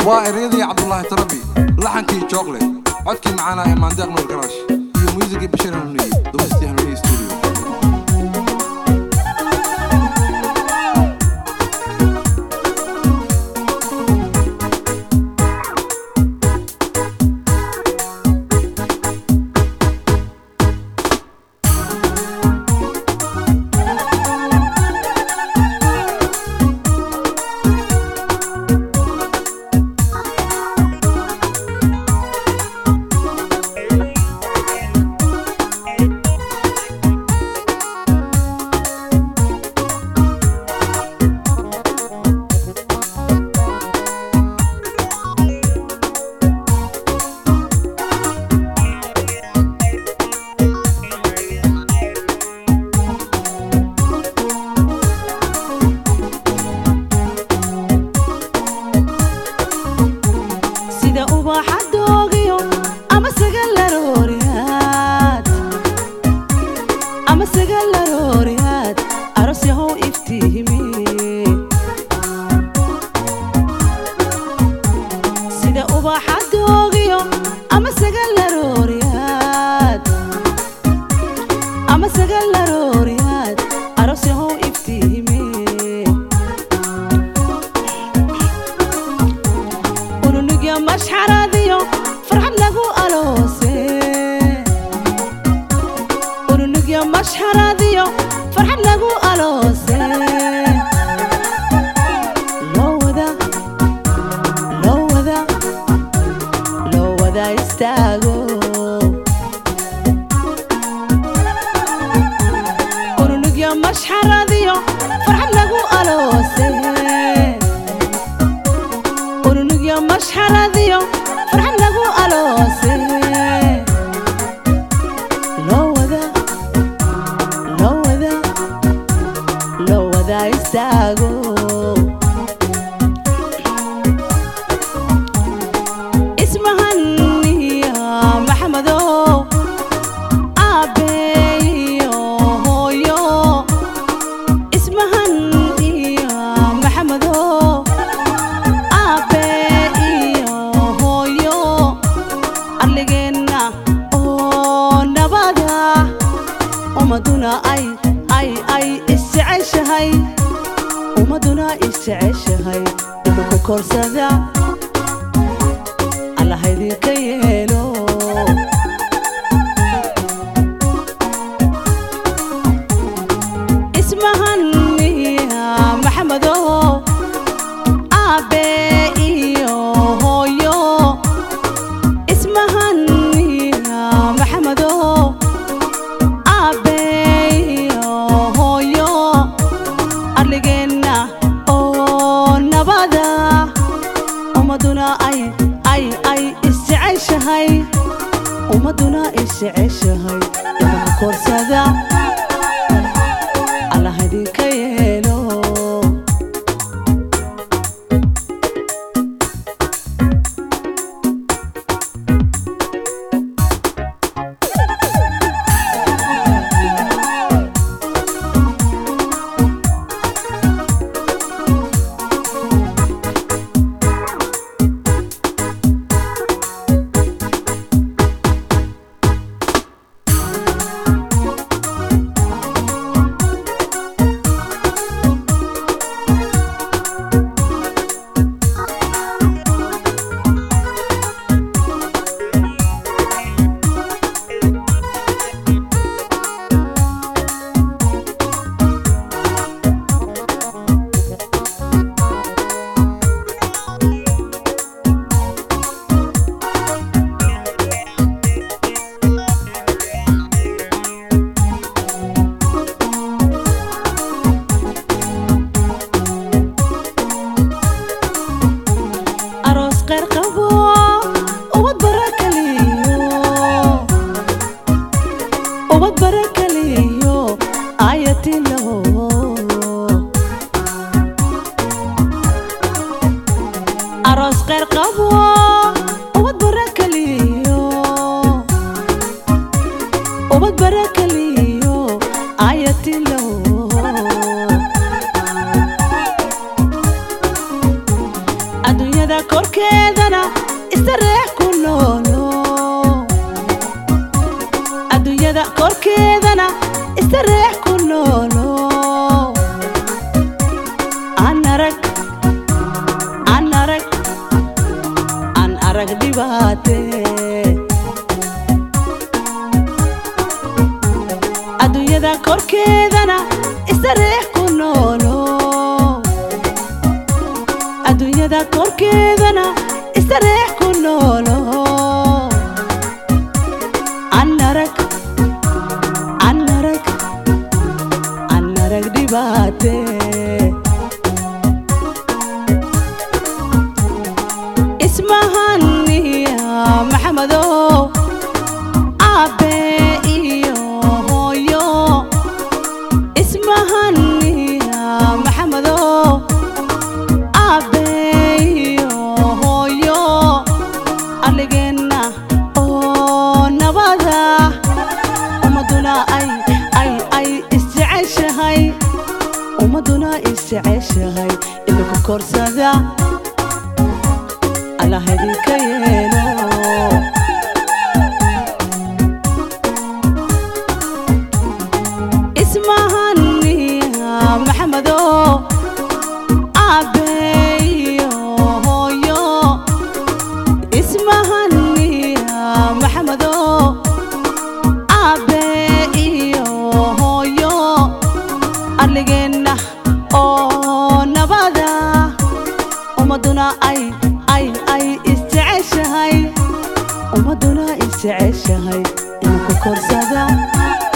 waa eryadii cabdulaahi tarabi laxankii jookle codkii macaana ee maandeeq nuur garaash iyo muusigii bashir hanuuniye dumistii hanuuniye studio sida ubaxa doogiyo ama sagalarooriyaad ama sagalarooriyaad aros yahow iftiimi sida ubaxa doogiyo ama sagalarooriyaad ama sagalarooriyaad aros yahow iftiimi urunugya mashxaradiyo farxad lagu aloose urunugya mashxaradiyo farxad lagu aloose loo wada loo wada loo wada istaago urunugya mashxaradiyo farxad lagu aloose urunugya mashxaradiyo farxad lagu aloose loo wada loo wada loo wada istaago ismahaniya maxamedow aabeeyo hooyo ismahan iyo maxamedow aabe iyo hooyo arligeenna oo nabada ummaduna ay ay ay isjeceshahay ummaduna isjeceshahay dhulku korsada allaha idinka yeelo ismahaniya maxamedow aabe iyo hooyo ismahaniya maxamedow aabe iyo hooyo arligeenna oo nabada ummaduna ay ay ay isjeceshahay ummaduna isjeceshahay dhulka korsada allaha idinka yeelo aroos qeyr qabo ubad barakaliyo ubad barakaliyo ayatilaho aroos qeyr qabo ubad barakaliyo ubad barakaliyo ayatilaho adduunyada adduunyada korkeedana istareex ku noolo adduunyada korkeedana istareex ku noolo aan arag aan arag aan arag dhibaate adduunyada korkeedana istareex ku noolo adduunyada korkeedana istareex ku noolo aan arag aan arag aan arag dhibaate ismahaniya maxamedow aabe iyo hooyo ismahaniya maxamedow aabe iyo hooyo arligeenna oo nabada ummaduna ay ay ay isjeceshahay ummaduna isjeceshahay idinku korsada allah idinka yeelo ismahaniya maxamedow aabe iyo hooyo ismahaniya maxamedow aabe iyo hooyo arligeenna oo nabada ummaduna ay ay ay isjeceshahay ummaduna isjeceshahay inku korsada